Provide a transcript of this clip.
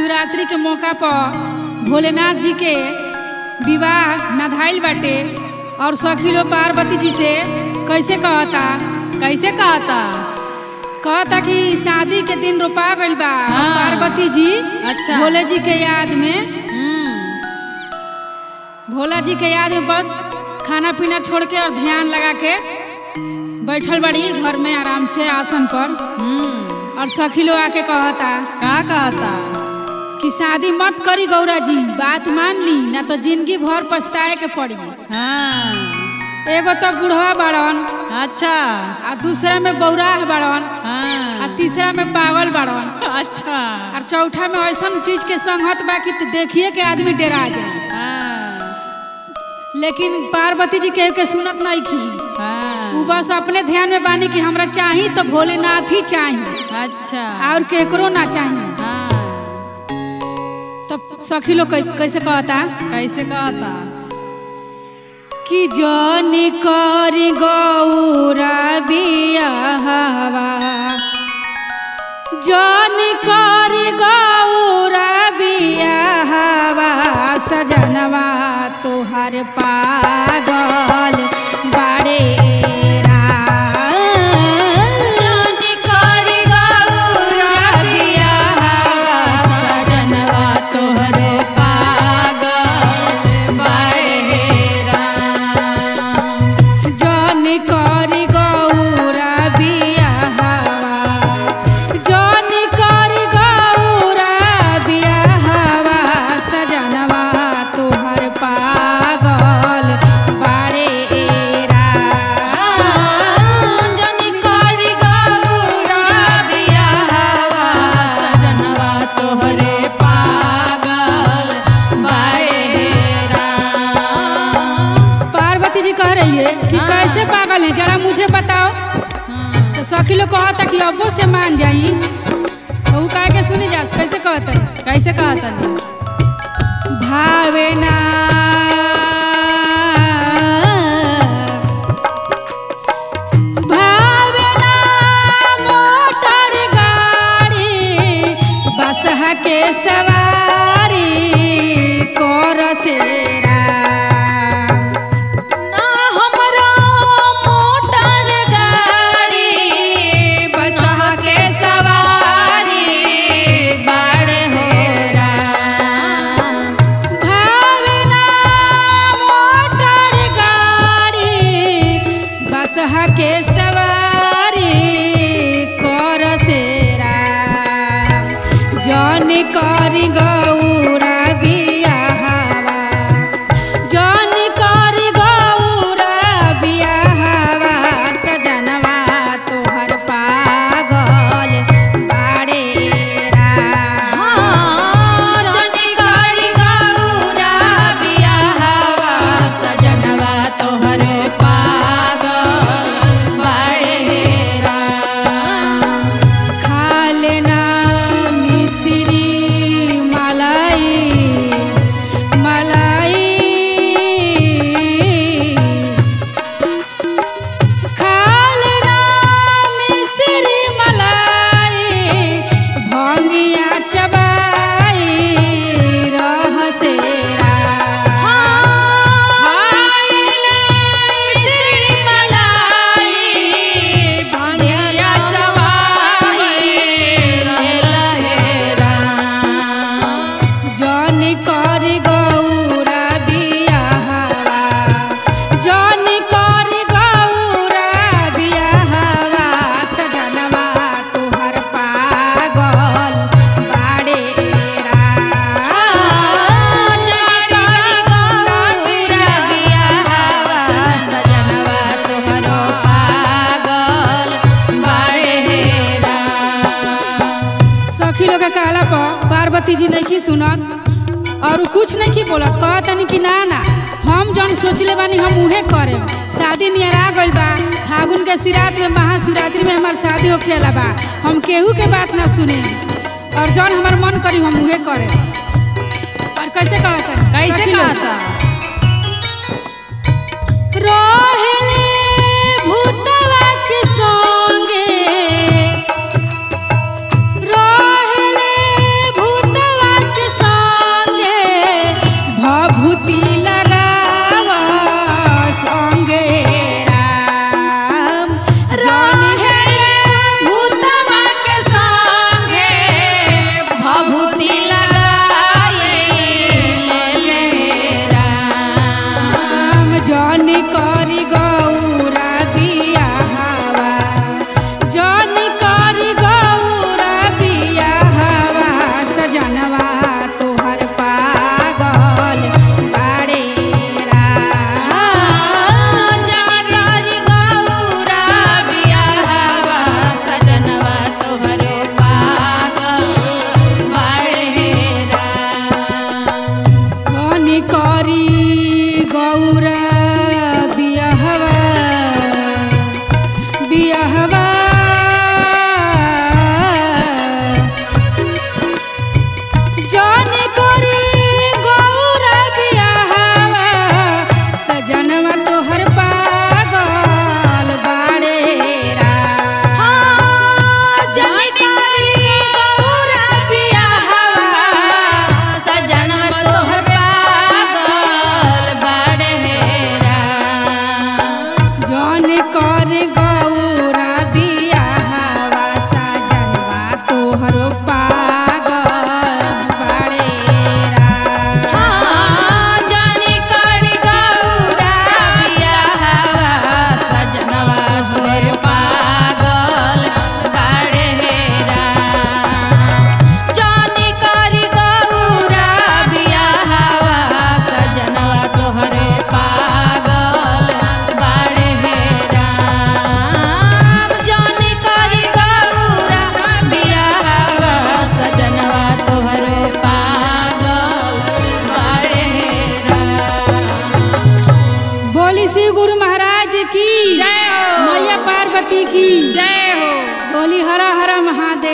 महाशिवरात्रि के मौका पर भोलेनाथ जी के विवाह नधाइल बाटे और सखीलो पार्वती जी से कैसे कहता कैसे कहता कहता कि शादी के दिन रोपा गइल बा हाँ। पार्वती जी अच्छा। भोले जी के याद में हम्म, भोला जी के याद में बस खाना पीना छोड़ के और ध्यान लगा के बैठल बड़ी घर में आराम से आसन पर हम्म, और सखी लोग आके कहता का कहता कि शादी मत करी गौरा जी बात मान ली ना तो जिंदगी भर पछताए के पड़ी हाँ एगो तो बुढ़वा बाड़न अच्छा आ दूसरा में बौराह बाड़न आ हाँ तीसरा में पागल बाड़न अच्छा और चौथा में ऐसा चीज के संगत बा कि देखिए के आदमी डरा जाए हाँ लेकिन पार्वती जी के के सुनत नहीं की हाँ उ बस अपने ध्यान में बानी कि हमरा चाही तो भोलेनाथ ही चाही अच्छा और केकरो ना चाही हाँ तब सखी लोग कैसे, कैसे कहता कैसे कहता कि जन कर गौरा बियाहवा जन कर गौरा बियाहवा सजनवा तोहर पागल बारे जन कर गौरा बियाहवा जन कर गौरा बियाहवा सजनवा तोहर पागल बारे जन कर गौरा बियाहवा सजनवा तोहरे पागल पार्वती जी कह रही है कि हाँ। कैसे पागल है जरा मुझे बताओ तो सखी लोग कहता कि अब्बो से मान जाई तो ऊ कह के सुनी जा कैसे कहता है कैसे कहता नहीं भावे ना भावे ना मोटर गाड़ी बसहा के सवारी कर से ना हमरा मोटर गाड़ी बसहा के सवारी बड़ हेरा भावेला मोटर गाड़ी बसहा के सवारी कर सेरा जन कर गौरा बियाहवा जन कर गौरा बियाहवा सजनवा तोहर पागल बारे जन कर गौरा बियाहवा सजनवा तोहर पागल बारे खा लेना मिश्री मलाई मलाई खालना मिश्री मलाई भंगिया चबाई रह सेरा खालना मिश्री मलाई भंगिया चबाई लहेरा जन कर गौरा बियाहवा जन कर गौरा बियाहवा सजनवा तोहर पागल बाड़े जन कर गौरा बियाहवा सजनवा तोहर पागल बाड़े सखी लोग के कहला पर पार्वती जी नहीं सुनत और उ कुछ नहीं बोलत कहतनी कि ना ना हम जौन सोचले बानी हम उहे करे शादी नियरा गइल बा फागुन के सिरात में महाशिवरात्रि में हमार शादी होखेला बा हम केहू के बात ना सुने और जौन हमार मन करी हम उहे करे और कैसे कहतनी कैसे सखी लोग। कहता रोहेले भूतवा के संगे रोहेले भूतवा बियाहवा जौन करे गौरा बियाहवा सजनवा तोहर पागल बाड़े रा जौन कर गौरा बियाहवा सजनवा तोहर पागल बाड़े रा बोली श्री गुरु महाराज की जय हो। मैया पार्वती की जय हो बोली हरा हरा महादेव